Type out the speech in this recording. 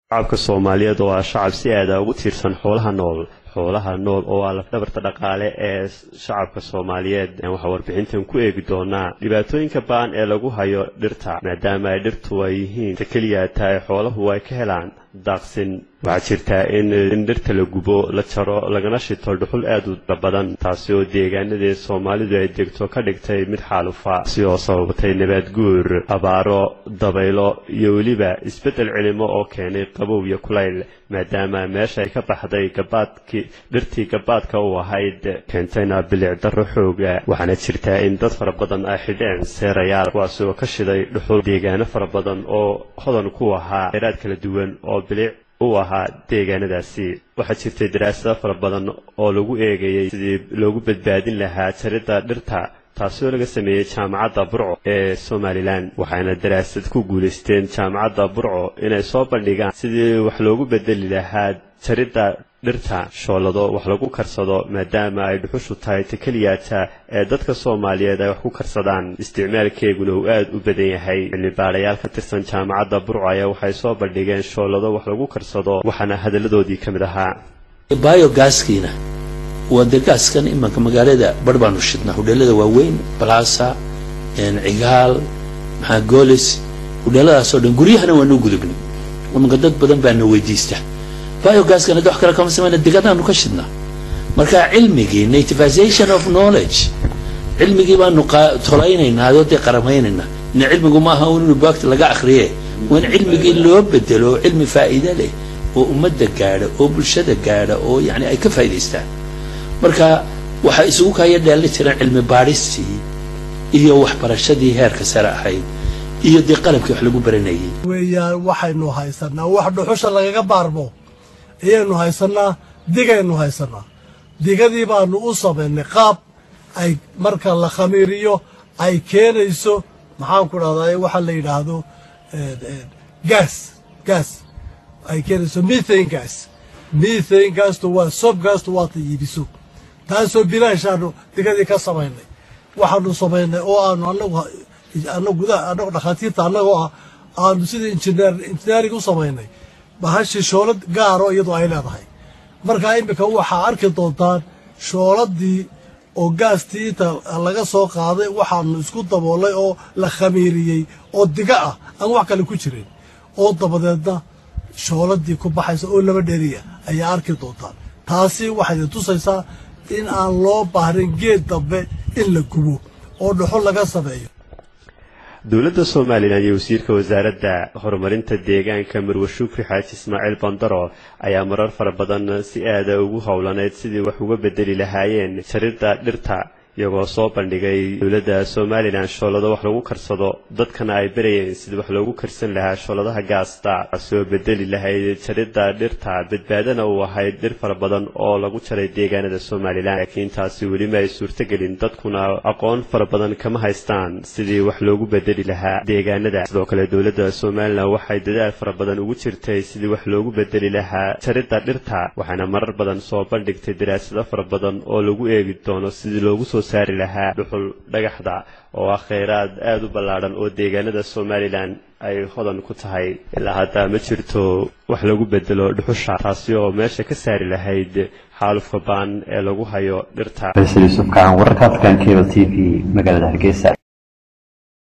shacabka soomaaliyeed oo ah shacab si aada ugu tiirsan xoolaha nool xoolaha nool oo ah lafdhabarta dhaqaale ee shacabka soomaaliyeed waxaa warbixintan ku eegi doonaa dhibaatooyinka baan ee lagu hayo dhirta maadaama ay dhirtu ay yihiin ta keliya tahay xooluhu ay ka helaan daaqsin waxaa jirtaa in dhirta la gubo la jaro lagana shito dhuxul aad u badan taasi oo deegaanadii soomaalidu ay degto ka dhigtay mid xaalufa si oo sababatay nabaad guur abaaro dabaylo iyo weliba isbeddel cilimo oo keenay qabow iyo kulayl maadaama meesha ay ka baxday gabaadkii dhirtii gabaadka u ahayd keentayna bilic darro xooga waxaana jirtaa in dad fara badan ay xidheen seerayaal kuwaasi oo ka shiday dhuxul deegaano fara badan oo hodan ku ahaa dheeraad kala duwan oo bilic u ahaa deegaanadaasi waxaa jirtay daraasado fara badan oo lagu eegayay sidii loogu badbaadin lahaa jaridda dhirta taasi oo laga sameeyey jaamacadda burco ee somalilan waxayna daraasad ku guulaysteen jaamacadda burco inay soo bandhigaan sidii wax loogu bedeli lahaa jaridda dhirta shoolado wax lagu karsado maadaama ay dhuxushu tahay ta keliyaata ee dadka soomaaliyeed ay wax ku karsadaan isticmaalkeeguna uu aada u badan yahay cilmibaarayaal ka tirsan jaamacadda burco ayaa waxay soo bandhigeen shoolado wax lagu karsado waxaana hadalladoodii ka mid ahaa biogaskiina waa dee gaaskan imanka magaalada bar baanu shidnaa hudheelada waaweyn balasa cigaal maxaa goolis hudheeladaasoo dhan guryahana waanu gudubnay imanka dad badan baana weydiista biogaskan hadda wax kale kama samayna digadaanu ka shidnaa marka cilmigii nativization of knowledge cilmigii baanu tolaynaynaa adoo dee qaramaynaynaa ina cilmigu ma aha un inu baagta laga akriye waa in cilmigii loo bedelo oo cilmi faa'iide leh oo ummadda gaadha oo bulshada gaadha oo yani ay ka faa'idaystaan marka waxaa isugu kaya dheelli tiran cilmi baadhistii iyo waxbarashadii heerka sare ahayd iyo dee qalabkii wax lagu baranayay weeyaan waxaynu haysanaa wax dhuxusha lagaga baarmo ayaynu haysanaa digaynu haysanaa digadii baanu u samaynay qaab ay marka la khamiiriyo ay keenayso maxaan ku dhahdaa waxaa la yidhaahdo gaas gaas ay keenayso methane gas methane gastu waa sob gastu waata iibiso taasoo bilaashaanu digadii ka samaynay waxaanu samaynay oo aanu anagu anagu gudaha anagu dhakhaatiirta annagoo ah aanu sida injineer injineering u samaynay bahashii shoolad gaaro iyadoo ay leedahay markaa iminka waxaa arki doontaan shooladii oo gaastii inta laga soo qaaday waxaanu isku daboolay oo la khamiiriyey oo diga ah aan wax kale ku jirin oo dabadeedna shooladii ku baxaysa oo laba dheriya ayaa arki doontaan taasi waxay tusaysaa in aan loo baahrin geed dambe in la gubo oo dhuxul laga sameeyo dowladda somalilan iyo wasiirka wasaaradda horumarinta deegaanka marwe shukri xaaji ismaaciil bandaro ayaa marar fara badan si aada ugu howlaneyd sidii wax uga bedeli lahaayeen jaridda dhirta iyagoo soo bandhigay dowladda somalilan shoolado wax lagu karsado dadkana ay barayeen sidii wax loogu karsan lahaa shooladaha gaasta soo bedeli lahayd jaridda dhirta badbaadana uu ahayd dhir fara badan oo lagu jaray deegaanada somalilan laakiin taasi weli ma ay suurtogelin dadkuna aqoon fara badan kama haystaan sidii wax loogu bedeli lahaa deegaanada sidoo kale dowladda somalilan waxay dadaal fara badan ugu jirtay sidii wax loogu bedeli lahaa jaridda dhirta waxaana marar badan soo bandhigtay daraasado fara badan oo lagu eegi doono sidii loogu soo saari lahaa dhuxul dhagaxda oo ah kheyraad aada u ballaadhan oo deegaanada somalilan ay hodan ku tahay ilaa hadda ma jirto wax lagu bedelo dhuxusha taasi oo meesha ka saari lahayd xaalufka baan ee lagu hayo dhirta faysal yuusuf kacan wararka african cable t v magaalada hargeysa